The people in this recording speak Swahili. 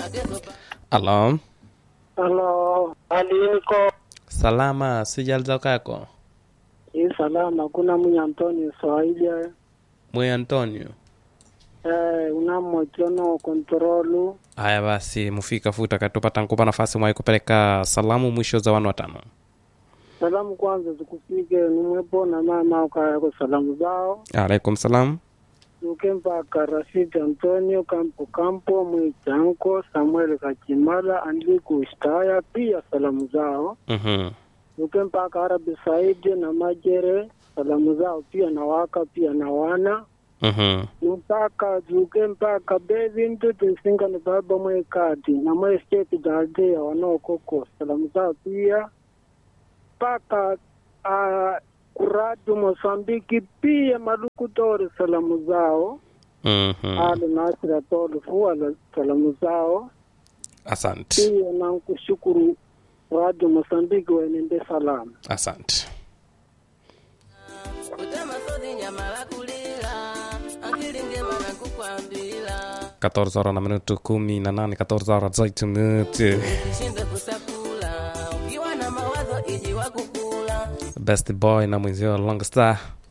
Halo, Halo, aliko salama, sijaliza kako hii salama, kuna mwenye Antonio Swaija mwe Antonio. eh, unamochono kontrolu Haya basi, mufika futa katupata nkupa nafasi mwai kupeleka salamu mwisho za wanu watano. salamu kwanza zikufike nimwepo na mama ukayako salamu zao Alaikum salam. uke mpaka Rashid Antonio Kampo Kampo Mwichanko Samuel Kachimala Andliku Ishtaya pia salamu zao Mhm. uke mpaka Arabi Saidi na Majere salamu zao pia na waka pia na wana Mhm. mpaka juke mpaka bevi mtutu nsinga ni baba mwekati na mwe state daldea wanaokoko salamu zao pia mpaka uh, kuradu Mosambiki pia malukutori salamu zao Mhm. ale nasira tolufu ala salamu zao Asante, pia nankushukuru radio Mosambiki wenende salamu asante. utamasodi nyama la kulila akili njema na kukwambila 14 horas na minuto kumi na nane 14 horas 18 minuti. ushinde kusakula ukiwa na mawazo iji wa kukula Best boy na mwenzio Long Star